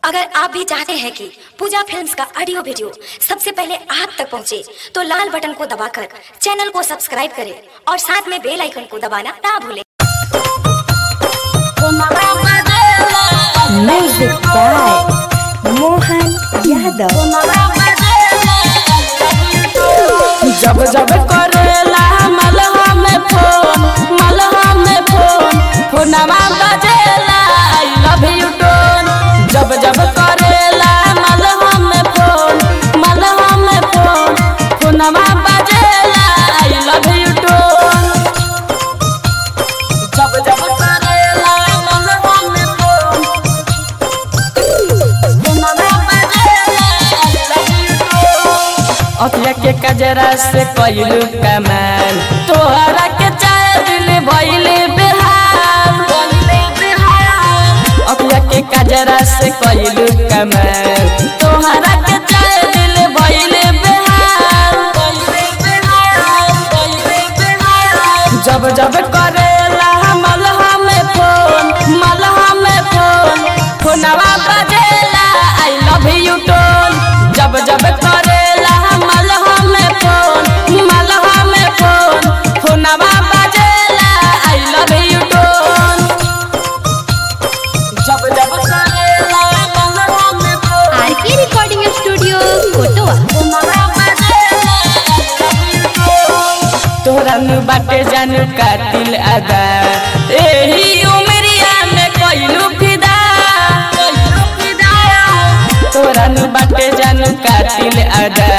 अगर आप भी चाहते हैं कि पूजा फिल्म्स का ऑडियो वीडियो सबसे पहले आप तक पहुंचे, तो लाल बटन को दबाकर चैनल को सब्सक्राइब करें और साथ में बेल आइकन को दबाना ना भूलें Music by Mohan Yadav. जब जब करेला मलहा में फोन मलहा में फोन फोनमा बजेला आई लव यू टोन जब जब करेला मलहा में फोन मलहा में फोन फोनमा बजेला आई लव यू टोन जब जब करेला मलहा में फोन फोनमा बजेला आई लव यू टोन अखिया के कजरा से कइलू कमाल तोहरा के चाय दिल भइले बिहार अखिया के कजरा से कइलू कमाल तोहरा के चाय दिल भइले बिहार जब जब करेला मलहा में फोन मलहा में फोन फोनवा बजेला आई लव यू टोन जब जब करेला मलहा में फोन मलहा में फोन फोनवा बजेला आई लव यू टोन जब जब करेला मलहा में फोन आरके रिकॉर्डिंग स्टूडियो कोटवा तोरा नु बाटे जानू कातिल अदा एही उमरिया में कइलू फिदा तोरा नु बाटे जानू कातिल अदा